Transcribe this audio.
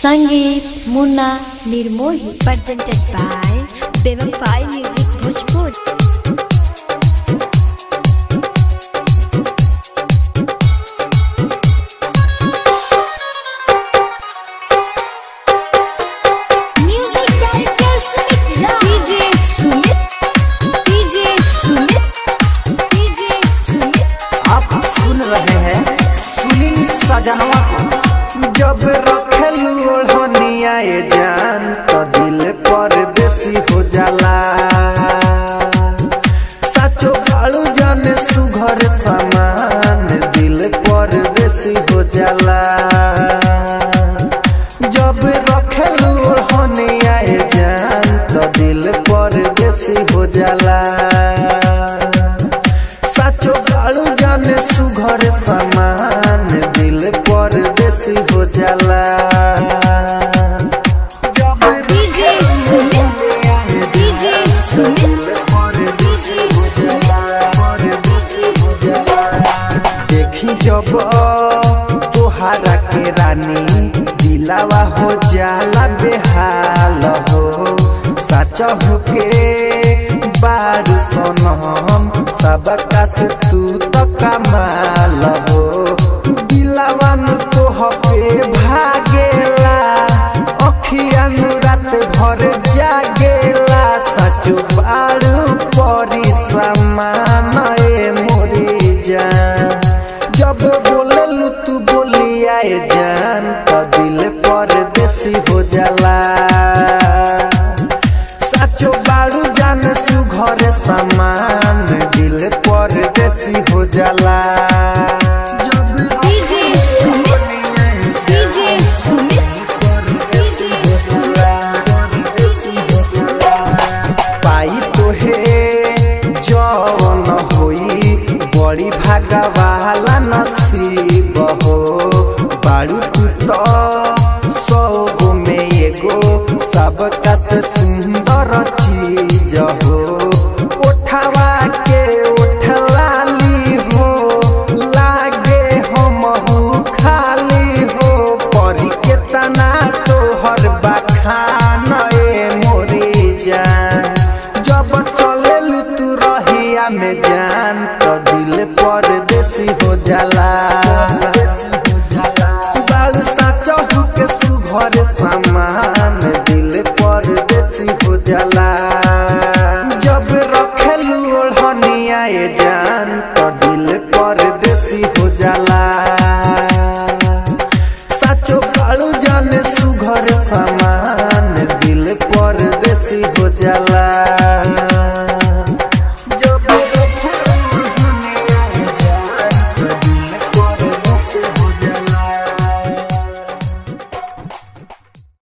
संगीत मुन्ना निर्मोही presented by Bevafai Music Bhojpur. Music director Sumit Rao. DJ Sumit, DJ Sumit, DJ Sumit. आप सुन रहे हैं सुनील सजनवा को जब रखेलू ओढ़निया ये जान तो दिल परदेसी हो जाला सचो बालू जाने सुघर समान दिल परदेसी हो जाला जब रखेलू ओढ़निया ये जान तो दिल परदेसी हो जाला साचो कालू जाने सुघर समान दिल परदेसी हो जाला जब DJ Sumit, DJ Sumit, DJ देखी जब तोहारा के रानी दिलावा हो जाला बेहाल हो सच हो के बारू सोनम सबका से तू तो कमाल हो दिलावा नु तोह पे भागेला अखिया नु रात भर जागेला सचो बारू परी समान ए मोरी जान जब बोललू तू बोली आए जान तो दिल परदेसी हो जाला साचो बारू जान सुघर समान दिल परदेसी हो जाला DJ Sumit, DJ Sumit, DJ पाई तोहे जवन होई बड़ी भागवाला नसीब हो बारू तू तो सौ गो में एगो सबका से सुंदर चीज हो उठावा के उठलाली हो लागे हम खाली हो परी के तना तोहर बखान ए मोरी जान जब चलेलू तू रहिया में जान तो दिल परदेसी हो जाला बाल साचहु के सुघर समान दिल परदेसी हो जाला जब रखेलू ओढ़निया ये जान तो दिल परदेसी हो जाला साचो कालू जाने सुघर समान दिल परदेसी हो जाला